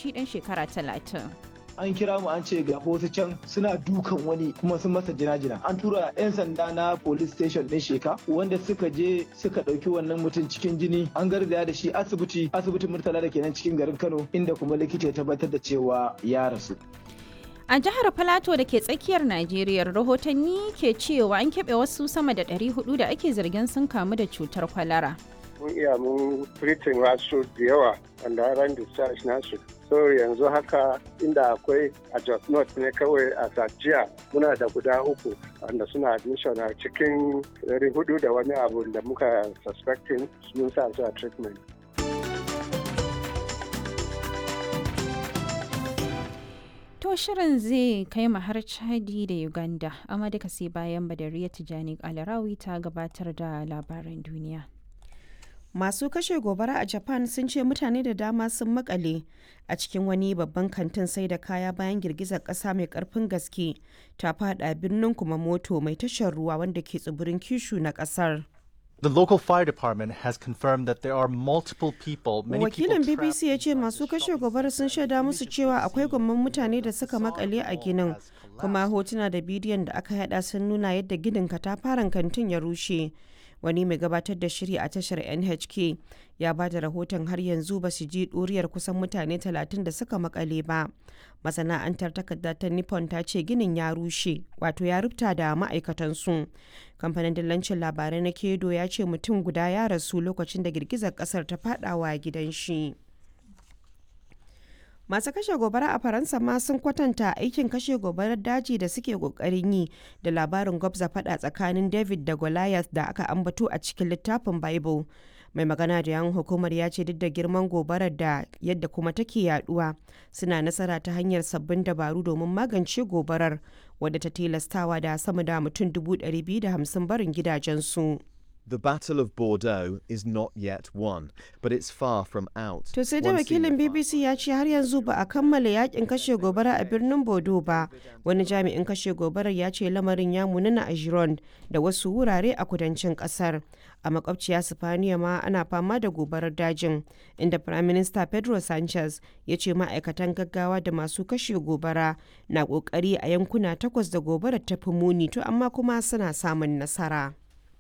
matashi ɗan shekara talatin. an kira mu an ce ga wasu can suna dukan wani kuma sun masa jina-jina an tura 'yan sanda na police station din sheka wanda suka je suka ɗauki wannan mutum cikin jini an garzaya da shi asibiti asibitin murtala da kenan cikin garin kano inda kuma likita ya tabbatar da cewa ya rasu A jihar Filato da ke tsakiyar Najeriya rahotanni ke cewa an keɓe wasu sama da 400 da ake zargin sun kamu da cutar kwalara. Mun iya mun treating wasu da yawa wanda ran discharge nasu. So yanzu haka inda akwai a Jos North ne kawai a Sajiya muna da guda uku wanda suna admission a cikin 400 da wani abu da muka suspecting mun sa su a treatment. To shirin zai kai mu har Chadi da Uganda, amma duka sai bayan Badariya Tijani Alarawi ta gabatar da labaran duniya. Masu kashe gobara a Japan sun ce mutane da dama sun makale a cikin wani babban kantin sai da kaya bayan girgizar ƙasa mai ƙarfin gaske ta fada birnin kuma moto mai tashar ruwa wanda ke tsibirin Kishu na ƙasar. The local fire department has confirmed that there are multiple people, many Wakilin people BBC ya ce masu kashe gobara sun shaida musu cewa akwai gwamman mutane da suka makale a ginin, kuma hotuna da bidiyon da aka hada sun nuna yadda ginin katafaren kantin ya rushe. Wani mai gabatar da shiri a tashar NHK ya ba da rahoton har yanzu ba su ji ɗuriyar kusan mutane 30 da suka makale ba. Masana'antar takarda ta Nippon ta ce ginin ya rushe, wato ya rubuta da ma'aikatansu. Kamfanin dillancin labarai na Kedo ya ce mutum guda ya rasu lokacin da girgizar kasar ta fadawa gidan shi. Masu kashe gobara a Faransa ma sun kwatanta aikin kashe gobarar daji da suke kokarin yi da labarin gwabza fada tsakanin David da Goliath da aka ambato a cikin littafin Bible. Mai magana da yan hukumar ya ce duk da girman gobarar da yadda kuma take yaduwa suna nasara ta hanyar sabbin dabaru domin magance gobarar wadda ta tilastawa da sama da mutum 250 barin gidajensu. The Battle of Bordeaux is not yet won, but it's far from out. To sai da One wakilin senior BBC ya ce har yanzu ba a kammala yakin kashe gobara a birnin Bodo ba. Wani jami'in kashe gobarar ya ce lamarin ya munana a Gironde da wasu wurare a kudancin kasar. A makwabciya Sifaniya ma ana fama da gobarar dajin, inda Prime Minister Pedro Sanchez ya ce ma'aikatan gaggawa da masu kashe gobara na kokari a yankuna takwas da gobarar ta fi muni to amma kuma suna samun nasara.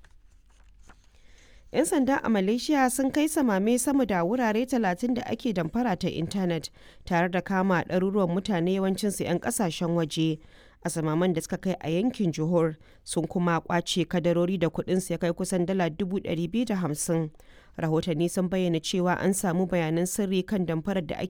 'yan sanda a malaysia sun kai samame sama da wurare 30 da ake damfara ta intanet tare da kama ɗaruruwan mutane yawancinsu 'yan ƙasashen waje a samaman da suka kai a yankin johor sun kuma kwace kadarori da kudinsu ya kai kusan dala 250 rahotanni sun bayyana cewa an samu bayanan sirri kan damfarar da ake